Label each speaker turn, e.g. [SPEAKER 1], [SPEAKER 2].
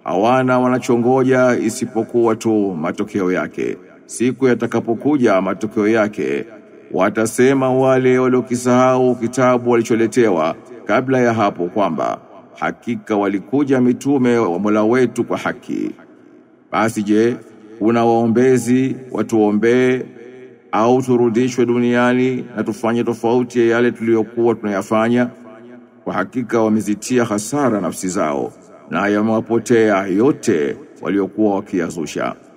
[SPEAKER 1] hawana wanachongoja isipokuwa tu matokeo yake. Siku yatakapokuja matokeo yake, watasema wale waliokisahau kitabu walicholetewa kabla ya hapo kwamba hakika walikuja mitume wa Mola wetu kwa haki. Basi je, kuna waombezi watuombee au turudishwe duniani na tufanye tofauti ya yale tuliyokuwa tunayafanya? Kwa hakika wamezitia hasara nafsi zao na yamewapotea yote waliokuwa wakiyazusha.